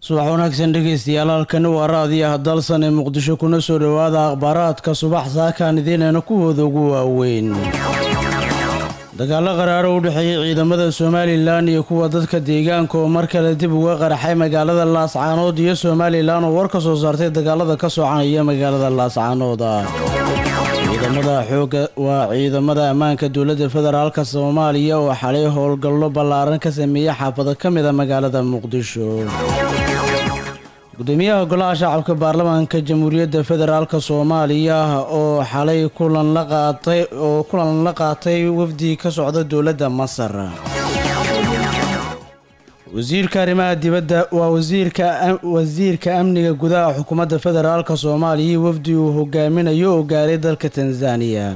subax wanaagsan dhegeystayaal halkani waa raadiyaha dalsan ee muqdisho kuna soo dhowaada akhbaaraadka subax saakaan idiinayna kuwooda ugu waaweyn dagaalo qaraaro u dhexeeyey ciidamada somalilan iyo kuwa dadka deegaanka oo mar kale dib uga qaraxay magaalada laascaanood iyo somalilan oo war ka soo saartay dagaalada ka soconaya magaalada laascaanood ciidamada xooga waa ciidamada ammaanka dowladda federaalka soomaaliya oo xalay howlgallo ballaaran ka sameeyey xaafado ka mid a magaalada muqdisho gudoomiyaha golaha shacabka baarlamaanka jamhuuriyadda federaalk soomaaliya oo xalay kulan la qaatay oo kulan la qaatay wafdi ka socda dowladda masar wasiirka arrimaha dibadda waa wasiirka wasiirka amniga gudaha xukuumadda federaalk soomaaliya wafdi uu hogaaminayo oo gaaray dalka tanzaniya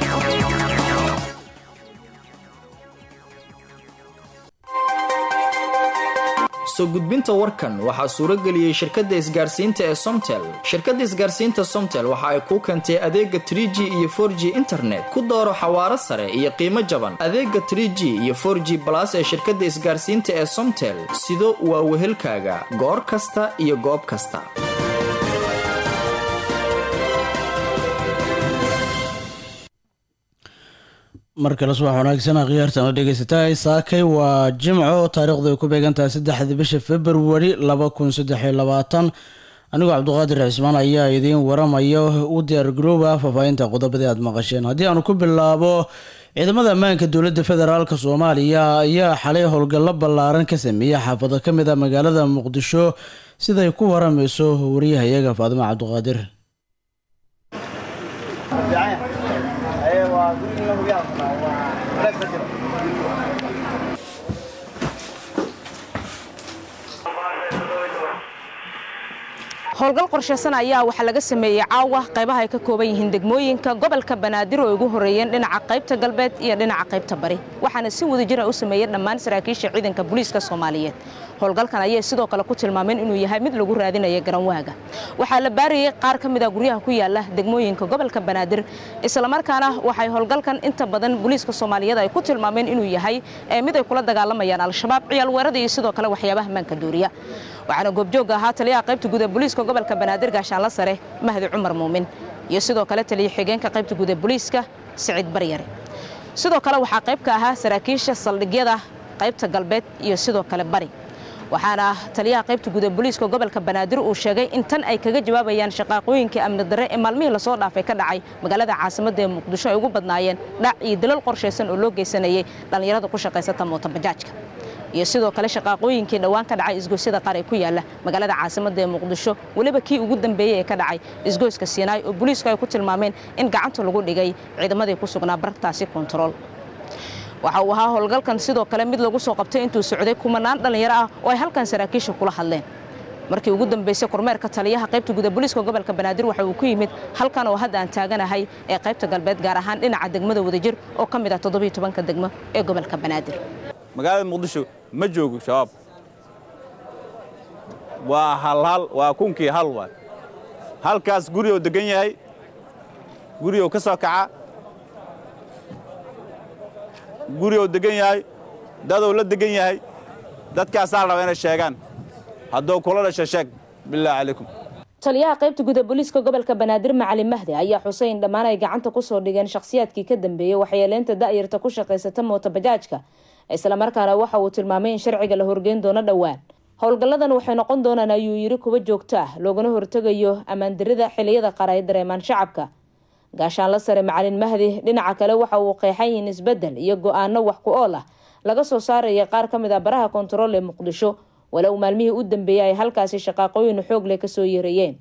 soo gudbinta warkan waxaa suuro geliyey shirkadda isgaarsiinta ee somtel shirkadda isgaarsiinta somtel waxa ay kuu keentay adeega tr g iyo for g internet ku dooro xawaaro sare iyo qiimo jaban adeega tr g iyo for g balas ee shirkadda isgaarsiinta ee somtel sido waa wehelkaaga goor kasta iyo goob kasta mar kale subax wanaagsan akhyaartana dhegeysatahay saakay waa jimco taariikhdu ay ku beegantahay saddexda bisha februari laba kun saddex iyo labaatan anigoo cabduqaadir cismaan ayaa idiin waramaya u diyaargarooba faahfaahinta qodobadii aad maqasheen haddii aanu ku bilaabo ciidamada ammaanka dowladda federaalk soomaaliya ayaa xalay howlgallo ballaaran ka sameeyey xaafado ka mid a magaalada muqdisho siday ku waramayso wariyahayaga faadimo cabduqaadir howlgal qorshaysan ayaa waxaa laga sameeyey caawa qaybaha ay ka kooban yihiin degmooyinka gobolka banaadir oo ay ugu horreeyeen dhinaca qaybta galbeed iyo dhinaca qaybta bari waxaana si wada jira u sameeyeen dhammaan saraakiisha ciidanka booliiska soomaaliyeed howlgalkan ayay sidoo kale ku tilmaameen inuu yahay mid lagu raadinaya garanwaaga waxaa la baarayey qaar ka mid a guryaha ku yaala degmooyinka gobolka banaadir islamarkaana waxay howlgalkan inta badan booliiska soomaaliyeed ay ku tilmaameen inuu yahay mid ay kula dagaalamayaan al-shabaab ciyaal weerada iyo sidoo kale waxyaabaha maanka dooriya waxaana goobjooga ahaa taliyaha qaybta guud ee booliiska gobolka banaadir gaashaanla sare mahdi cumar muumin iyo sidoo kale taliya xigeenka qaybta guud ee booliiska siciid baryare sidoo kale waxaa qayb ka ahaa saraakiisha saldhigyada qaybta galbeed iyo sidoo kale bari waxaana taliyaha qaybta guud ee booliiska gobolka banaadir uu sheegay in tan ay kaga jawaabayaan shaqaaqooyinkii amni darre ee maalmihii lasoo dhaafay ka dhacay magaalada caasimadda ee muqdisho ay ugu badnaayeen dhac iyo dalal qorshaysan oo loo geysanayay dhallinyarada ku shaqaysata mootobajaajka iyo sidoo kale shaqaaqooyinkii dhowaan ka dhacay isgoysyada qaar ee ku yaala magaalada caasimadda ee muqdisho weliba kii ugu dambeeyey ee ka dhacay isgoyska siinaay oo booliisku ay ku tilmaameen in gacanta lagu dhigay ciidamadii ku sugnaa bartaasi kontarool waxa uu ahaa howlgalkan sidoo kale mid lagu soo qabtay intuu socday kumanaan dhallinyaro ah oo ay halkan saraakiisha kula hadleen markii ugu dambeysay kormeerka taliyaha qaybta guud ee booliiska gobolka banaadir waxa uu ku yimid halkan oo hadda aan taaganahay ee qaybta galbeed gaar ahaan dhinaca degmada wadajir oo ka mid ah toddobiyo tobanka degmo ee gobolka banaadir magaalada muqdisho ma joogo shabaab waa halhal waa kunkii hal waay halkaas guri oo degan yahay guri oo ka soo kaca guri oo degan yahay dadou la degan yahay dadkaasaa la rabaa inay sheegaan hadduu kula dhasho sheeg bilaahi calaykum taliyaha qaybta guud ee booliiska gobolka banaadir macalin mahdi ayaa xusay in dhammaan ay gacanta ku soo dhigeen shakhsiyaadkii ka dambeeyey waxyeeleynta da'yarta ku shaqaysata mootobajaajka islamarkaana waxa uu tilmaamay in sharciga la horgeyn doono dhowaan howlgalladan waxay noqon doonaan ayuu yidhi kuwa joogto ah loogana hortegayo ammaandarida xiliyada qaar ay dareemaan shacabka gaashaanla sare macalin mahdi dhinaca kale waxa uu qeexan yihiin isbeddel iyo go-aano wax ku ool ah laga soo saaraya qaar ka mid ah baraha kontarool ee muqdisho walow maalmihii u dambeeyey ay halkaasi shaqaaqooyin xoog leh kasoo yeerayeen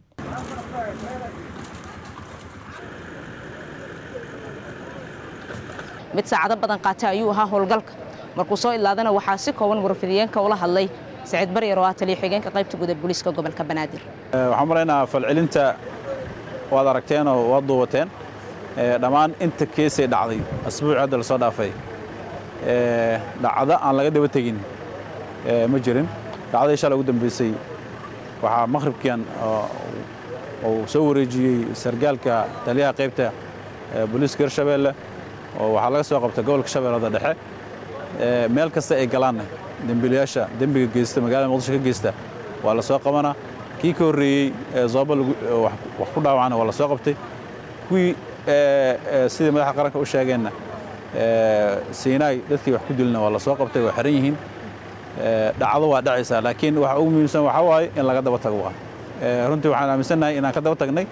mid saacado badan qaatay ayuu ahaa howlgalka markuu soo idlaadana waxaa si kooban warfidiyeenka ula hadlay saciid baryar oo ah taliya xigeenka qaybta guud ee booliiska gobolka banaadir waxaan malaynaha falcelinta waad aragteen oo waad duubateen dhammaan inta keesay dhacday asbuuci hadda lasoo dhaafay dhacdo aan laga daba tegin ma jirin dhacdadii shalay ugu dambeysay waxaa maqhribkian uu soo wareejiyey sargaalka taliyaha qaybta booliiska hirshabeelle oo waxaa laga soo qabta gobolka shabeellada dhexe meel kasta ay galaanna dembiilayaasha dembiga geysta magaalada muqdisho ka geysta waa la soo qabanaa kii ka horreeyey ee zooba wax ku dhaawacana waa la soo qabtay kuwii sidii madaxa qaranka u sheegeenna siinaay dadkii wax ku dilna waa la soo qabtay waa xiran yihiin dhacdo waa dhacaysaa laakiin waxa ugu muhiimsan waxaa waaye in laga daba tago waa runtii waxaan aaminsannahay inaan ka daba tagnay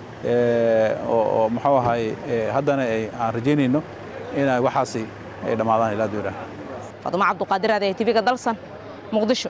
oo muxuu ahaay haddana aan rajaynayno inay waxaasi ay dhammaadaan ilaa duura fadumo cabduqaadir adeeg tv-ga dalsan muqdisho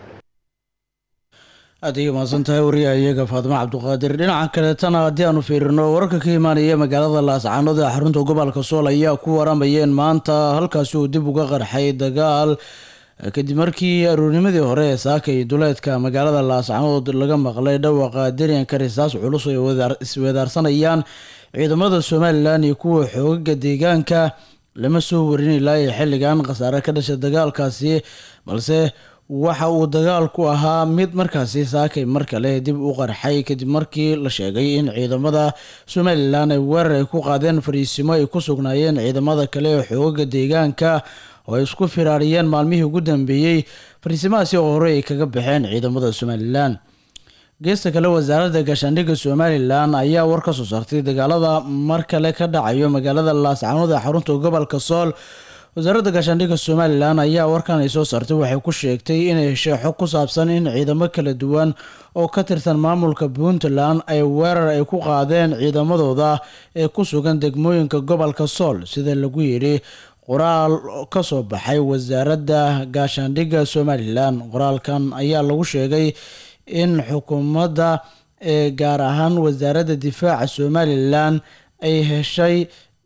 aad ayay mahadsan tahay wariyaha iyaga faadimo cabduqaadir dhinaca kaleetana haddii aanu fiirino wararka ka imaanaya magaalada laascaanood ee xarunta gobolka sool ayaa ku waramayeen maanta halkaasi uu dib uga qarxay dagaal kadib markii aruurnimadii hore ee saaka iyo duleedka magaalada laascaanood laga maqlay dhawaqa daryanka risaas culus ay isweedaarsanayaan ciidamada somalilan iyo kuwa xoogaga deegaanka lama soo warin ilaa iyo xilligan khasaare ka dhashay dagaalkaasi balse waxa uu dagaalku ahaa mid markaasi saakay mar kale dib u qarxay kadib markii la sheegay in ciidamada somalilan ay weerar ay ku qaadeen fariisimo ay ku sugnaayeen ciidamada kale ee xoogaga deegaanka oo ay isku firaariyeen maalmihii ugu dambeeyey fariisimahaasi oo hore ay kaga baxeen ciidamada somalilan geesta kale wasaaradda gaashaandhigga somalilan ayaa war ka soo saartay dagaalada mar kale ka dhacayo magaalada laascaanood ee xarunta gobolka sool wasaaradda gaashaandhigga somalilan ayaa warkan ay soo saartay waxay ku sheegtay inay heshay xog ku saabsan in ciidamo kala duwan oo ka tirsan maamulka puntland ay weerar ay ku qaadeen ciidamadooda ee ku sugan degmooyinka gobolka sool sida lagu yidhi qoraal ka soo baxay wasaaradda gaashaandhigga somalilan qoraalkan ayaa lagu sheegay in xukuumadda ee gaar ahaan wasaaradda difaaca somalilan ay heshay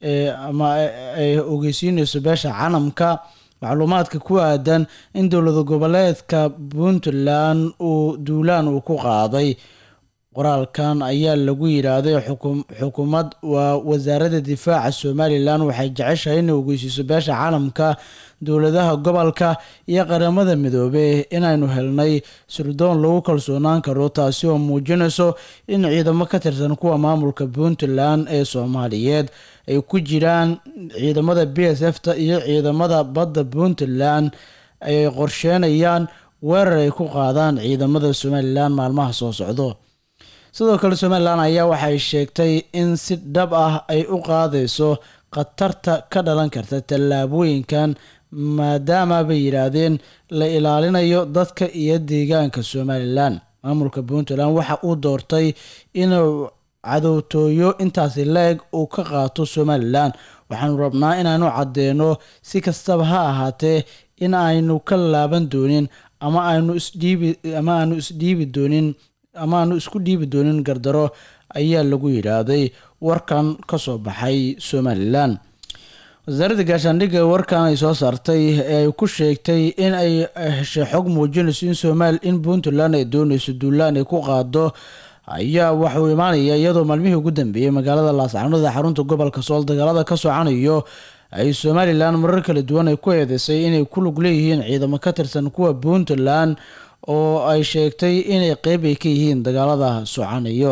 ama ay ogeysiinayso beesha caalamka macluumaadka ku aadan in dowlada goboleedka puntland uu duulaan uu ku qaaday qoraalkan ayaa lagu yidhaahday xukuumad waa wasaaradda difaaca somalilan waxay jeceshahay inay ogeysiiso beesha caalamka dowladaha gobolka iyo qaramada midoobey inaynu helnay sirdoon lagu kalsoonaan karo taasi oo muujinayso in ciidamo ka tirsan kuwa maamulka puntland ee soomaaliyeed ay ku jiraan ciidamada b s f ta iyo ciidamada badda puntland ay qorsheenayaan weerar ay ku qaadaan ciidamada somalilan maalmaha soo socdo sidoo kale somalilan ayaa waxay sheegtay in si dhab ah ay u qaadayso khatarta ka dhalan karta tallaabooyinkan maadaama bay yidhaahdeen la ilaalinayo dadka iyo deegaanka somalilan maamulka puntland waxa uu doortay inuu cadowtooyo intaasi la-eg uu ka qaato somalilan waxaanu rabnaa inaanu caddeeno si kastaba ha ahaatee in aynu ka laaban doonin ama aynu isdhiibi ama aanu isdhiibi doonin ama aanu isku dhiibi doonin gardaro ayaa lagu yidhaahday warkan ka soo baxay somalilan wasaaradda gaashaandhigga warkan ay soo saartay ee ay ku sheegtay in ay heshay xog muujinayso in somaal in puntland ay doonayso duulaan ay ku qaado ayaa waxauu imaanaya iyadoo maalmihii ugu dambeeyey magaalada laascaanood ee xarunta gobolka sool dagaalada ka socanayo ay somalilan marar kala duwan ay ku eedeysay inay ku lug leeyihiin ciidamo ka tirsan kuwa puntland oo ay sheegtay inay qeyb ay ka yihiin dagaalada socanayo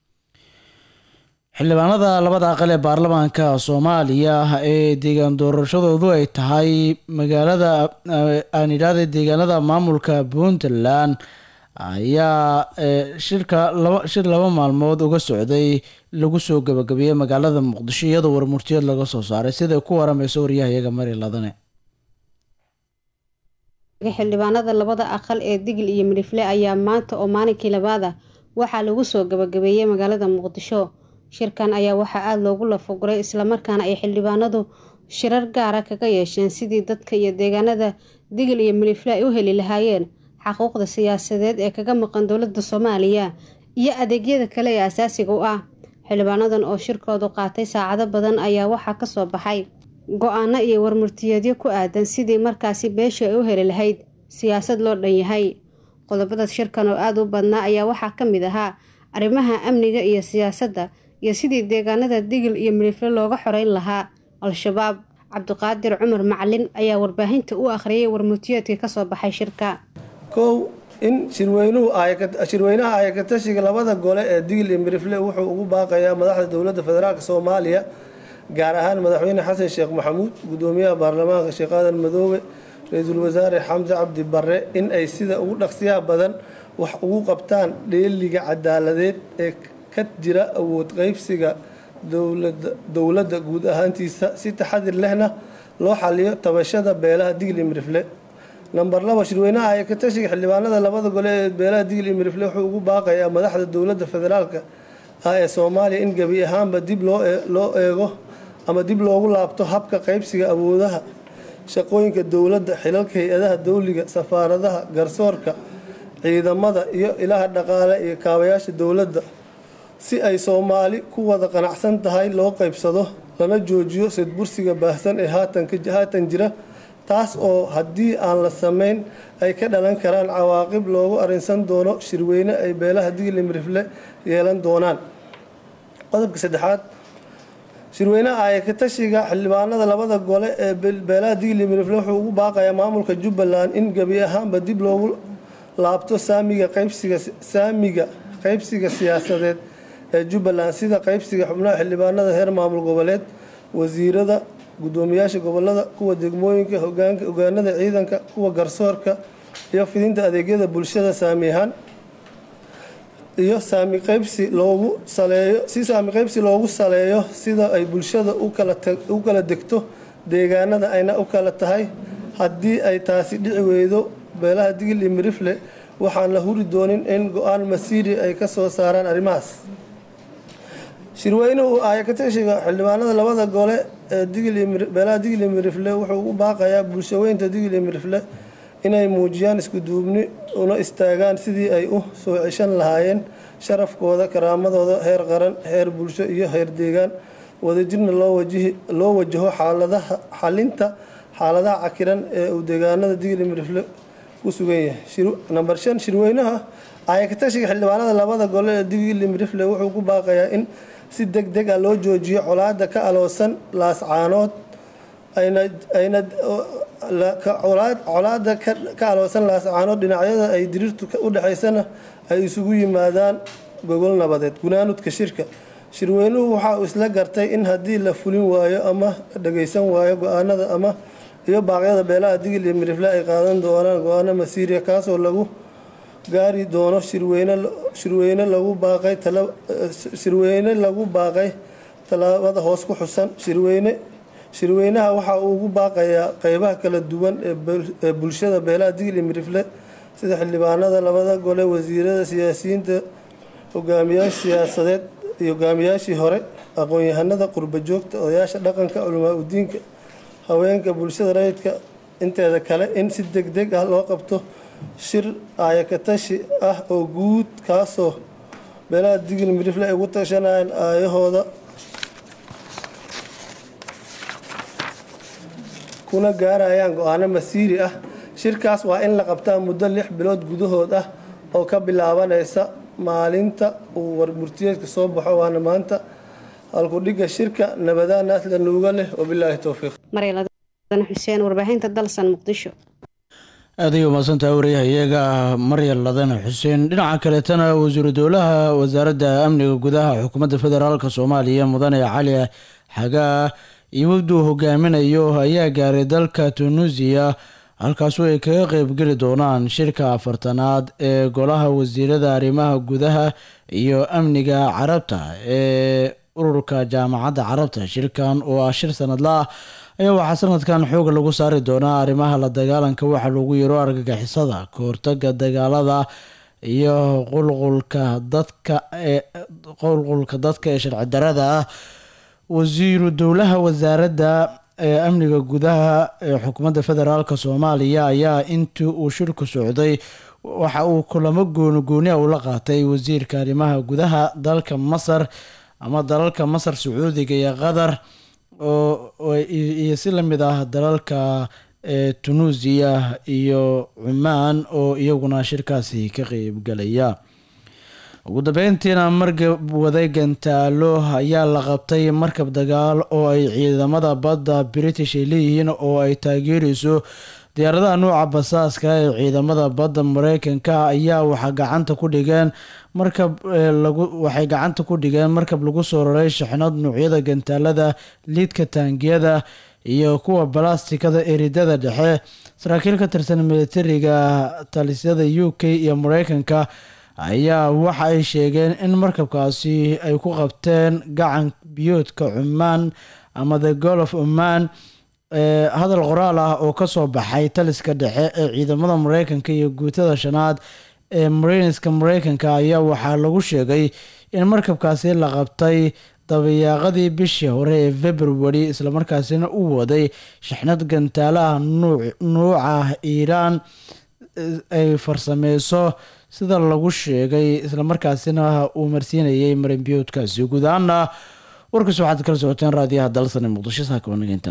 xildhibaanada labada aqal ee baarlamaanka soomaaliya ee deegaan doorashadoodu ay tahay magaalada aan idhaahda deegaanada maamulka puntland ayaa shirka laba shir laba maalmood uga socday lagu soo gabagabeeyey magaalada muqdisho iyadoo warmurtiyeed laga soo saaray siday ku waramayso waryahayaga mari ladane xildhibaanada labada aqal ee digil iyo midhifle ayaa maanta oo maalinkii labaad ah waxaa lagu soo gabagabeeyey magaalada muqdisho shirkan ayaa waxaa aada loogu lafoguray islamarkaana ay xildhibaanadu shirar gaara kaga yeesheen sidii dadka iyo deegaanada digil iyo midhifle ay u heli lahaayeen xaquuqda siyaasadeed ee kaga maqan dowladda soomaaliya iyo adeegyada kale ee asaasiga u ah xildhibaanadan oo shirkoodu qaatay saacado badan ayaa waxaa kasoo baxay go-aano iyo warmurtiyeedyo ku aadan sidii markaasi beesha ay u heli lahayd siyaasad loo dhan yahay qodobada shirkan oo aada u badnaa ayaa waxaa ka mid ahaa arrimaha amniga iyo siyaasadda iyo sidii deegaanada digil iyo midhifle looga xoreyn lahaa al-shabaab cabdiqaadir cumar macalin ayaa warbaahinta u akhriyay warmurtiyeedkii kasoo baxay shirka kow in shirweynuhu shirweynaha ayakatashiga labada gole ee digil iyo midhifle wuxuu ugu baaqayaa madaxda dowladda federaalk soomaaliya gaar ahaan madaxweyne xasan sheekh maxamuud gudoomiyaha baarlamaanka sheekh aadan madoobe ra-iisul wasaare xamse cabdi barre in ay sida ugu dhaqsiyaha badan wax ugu qabtaan dheeliga cadaaladeed ee ka jira awood qaybsiga dowladda guud ahaantiisa si taxadir lehna loo xaliyo tabashada beelaha digli mirifle namber laba shirweynaha ay ka tashiga xildhibaanada labada gole ee beelaha digli mirifle wuxuu ugu baaqayaa madaxda dowladda federaalka ah ee soomaaliya in gebi ahaanba dib loo eego ama dib loogu laabto habka qaybsiga awoodaha shaqooyinka dowladda xilalka hay-adaha dowliga safaaradaha garsoorka ciidamada iyo ilaha dhaqaale iyo kaabayaasha dowladda si ay soomaali ku wada qanacsan tahay loo qaybsado lana joojiyo sidbursiga baahsan ee haatan jira taas oo haddii aan la samayn ay ka dhalan karaan cawaaqib loogu arinsan doono shirweyne ay beelaha digli mirifle yeelan doonaan qodobka saddexaad shirweynaha ay ka tashiga xildhibaanada labada gole ee beelaha digli mirifle wuxuu ugu baaqayaa maamulka jubbaland in gebi ahaanba dib loogu laabto saamiga qaybsiga saamiga qaybsiga siyaasadeed ee jubbaland sida qaybsiga xubnaha xildhibaanada heer maamul goboleed wasiirada gudoomiyaasha gobolada kuwa degmooyinka hogaanada ciidanka kuwa garsoorka iyo fidinta adeegyada bulshada saami ahaan iyo saami qaybsi loogu saleeyo si saami qaybsi loogu saleeyo sida ay bulshada u kala degto deegaanada ayna u kala tahay haddii ay taasi dhici weydo beelaha digil iyo mirifle waxaan la huri doonin in go-aan masiiri ay ka soo saaraan arrimahaas shirweynuhu ayakatashiga xildhibaanada labada gole ee beelaha digil iyo mirifle wuxuu u baaqayaa bulshaweynta digil iyo mirifle inay muujiyaan iskuduubni una istaagaan sidii ay u soo ceshan lahaayeen sharafkooda karaamadooda heer qaran heer bulsho iyo heer deegaan wadajirna loo wajaho xalinta xaaladaha cakiran ee uu deegaanada digil iyo mirifle ku sugan yahay namber shan shirweynaha ayakatashiga xildhibaanada labada gole ee digil iyo mirifle wuxuu ku baaqayaa in si deg deg ah loo joojiyo colaada ka aloosan laascaanood colaada ka aloosan laascaanood dhinacyada ay diriirtu u dhexaysana ay isugu yimaadaan gogol nabadeed gunaanudka shirka shirweynuhu waxa uu isla gartay in haddii la fulin waayo ama dhagaysan waayo go-aanada ama iyo baaqyada beelaha digil iyo mirifle ay qaadan doonaan go-aano masiiriya kaasoo lagu gaari doono shirweyne lagu baaqay shirweyne lagu baaqay tallaabada hoos ku xusan shirweyne shirweynaha waxa uu ugu baaqayaa qeybaha kala duwan ee bulshada beelaha digil iyo mirifle sida xildhibaanada labada gole wasiirada siyaasiyiinta hogaamiyaasha siyaasadeed iyo hogaamiyaashii hore aqoon-yahanada qurba joogta odayaasha dhaqanka culamaa udiinka haweenka bulshada rayidka inteeda kale in si deg deg ah loo qabto shir aayakatashi ah oo guud kaasoo beelaha digil mirifle ay ugu tashanayaan aayahooda kuna gaarayaan go-aano masiiri ah shirkaas waa in la qabtaa muddo lix bilood gudahood ah oo ka bilaabanaysa maalinta uu warmurtiyeedka soo baxo waana maanta halkudhiga shirka nabadaan asla nuuga leh wabilaahi towfiiq xuseen warbaahinta dalsan muqdisho aad ay umaasantaha waryahayaga maryal ladane xuseen dhinaca kaleetana wasiiru dowlaha wasaaradda amniga gudaha xukuumadda federaalk soomaaliya mudane cali xagaa iyo wafduu hogaaminayo ayaa gaaray dalka tunuusiya halkaasoo ay kaga qeybgeli doonaan shirka afartanaad ee golaha wasiirada arrimaha gudaha iyo amniga carabta ee ururka jaamacadda carabta shirkan oo ah shir sanadla ah ayaa waxaa sanadkan xooga lagu saari doonaa arrimaha la dagaalanka waxa lagu yiro argagixisada kahortaga dagaalada iyo qulqulka dadka ee qulqulka dadka ee sharci darada ah wasiiru dowlaha wasaaradda ee amniga gudaha ee xukuumadda federaalk soomaaliya ayaa intii uu shirku socday waxa uu kulamo gooni gooniah ula qaatay wasiirka arrimaha gudaha dalka masar ama dalalka masar sacuudiga iyo qatar iyo si lamid ah dalalka ee tunuusiya iyo cumaan oo iyaguna shirkaasi ka qeybgalaya ugu dambeyntiina markab waday gantaalo ayaa la qabtay markab dagaal oo ay ciidamada badda british ay leeyihiin oo ay taageereyso diyaaradaha nuuca basaaska ee ciidamada badda mareykanka ayaa waxaa gacanta ku dhigeen markab lagu waxay gacanta ku dhigeen markab lagu soo raray shixnad nuucyada gantaalada liidka taangiyada iyo kuwa balastikada eridada dhexe saraakiil ka tirsan militariga talisyada u k iyo mareykanka ayaa waxa ay sheegeen in markabkaasi ay ku qabteen gacan biyoodka cumaan ama the gol of oman hadal qoraal ah oo kasoo baxay taliska dhexe ee ciidamada mareykanka iyo guutada shanaad ee marineska mareykanka ayaa waxaa lagu sheegay in markabkaasi la qabtay dabayaaqadii bishii hore ee february islamarkaasina u waday shaxnad gantaalaha nuuca iiraan ay farsameyso sida lagu sheegay islamarkaasina uu marsiinayay marinbiyoodkaasi guud ahaana warkaas waxaad kala socoteen raadiyaha dalsane muqdisho saakabanageynta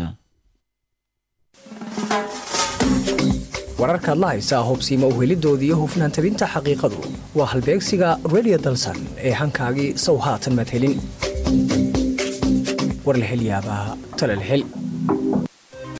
wararkaad la haysaa hubsiima uhelidoodii hufnaan tabinta xaqiiqadu waa halbeegsiga redio dalsan ee hankaagii sow haatan maad helin war la hel yaabaa tale la hel